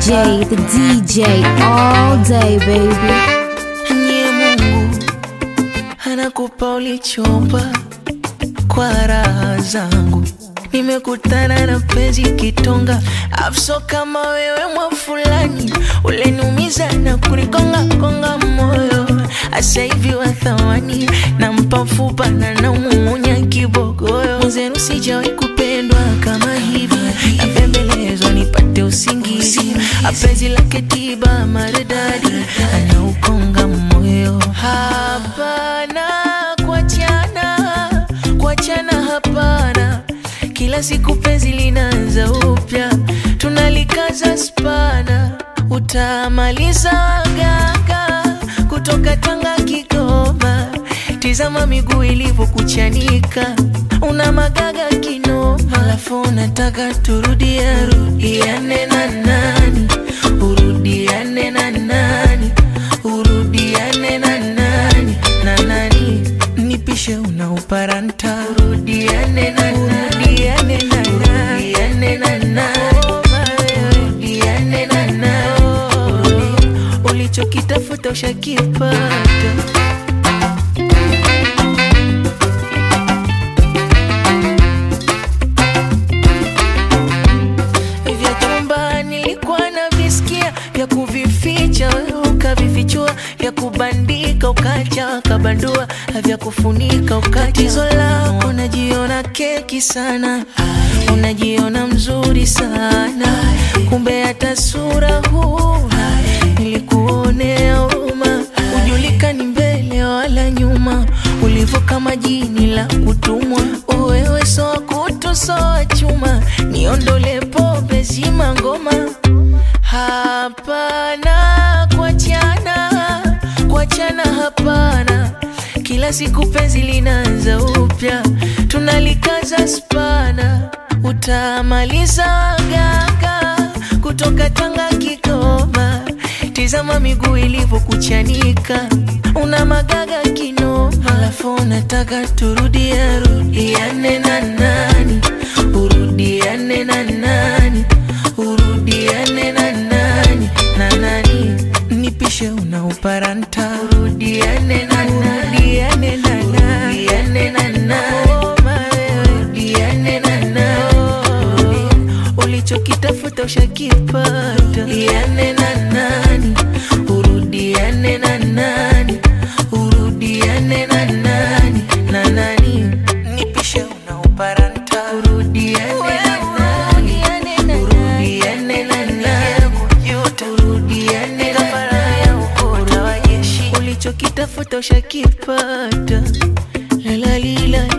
DJ, the DJ, all day, baby. Nye Mungu anakupa ulichomba kwa raha zangu. Nimekutana na penzi kitonga, afso kama wewe mwa fulani, uleniumiza na kunikonga konga moyo. Asa hivi wa thamani, nampa mfupa na namuunya kibogoyo. Mwenzenu sijawahi kupendwa kama hivi, nabembelezwa nipate usingizi. Apenzi lake tiba maridadi, anaukonga moyo. Hapana kuachana, kuachana hapana. Kila siku penzi linaanza upya, tunalikaza spana. Utamaliza gaga kutoka Tanga Kigoma, tizama miguu ilivyokuchanika, una magaga kinoma, alafu unataka turudia rudiane na nani, urudiane na nani, urudiane na nani na nani, nipishe unauparanta, urudiane na nani, urudiane na nani, urudiane na nani, urudiane na nani, ulichokitafuta ushakipata. vya chumba nilikuwa na visikia vya kuvificha wewe ukavifichua vya kubandika ukacha ukabandua vya kufunika ukatizo lako unajiona keki sana unajiona mzuri sana kumbe hata sura huna nilikuonea huruma ujulikani mbele wala nyuma ulivyo kama jini la kutumwa wewe soa kutu soa chuma niondole pombe zima ngoma hapana kuachana kuachana hapana kila siku penzi linaanza upya tunalikaza spana utamaliza gaga kutoka Tanga Kigoma, tizama miguu ilivyokuchanika, una magaga kinoma, alafu unataka turudia rudiane na nani, urudiane na nani, urudiane na nani na nani, nipishe unauparanta, urudiane na nani, urudiane na nani, urudiane na nani, urudiane na nani ulichokitafuta ushakipata. Iane na nani, urudiane na nani, urudiane na nani na nani, nipishe unauparanta. Urudiane na nani, urudiane na nani, urudiane na nani, ulichokitafuta ushakipata. La la li la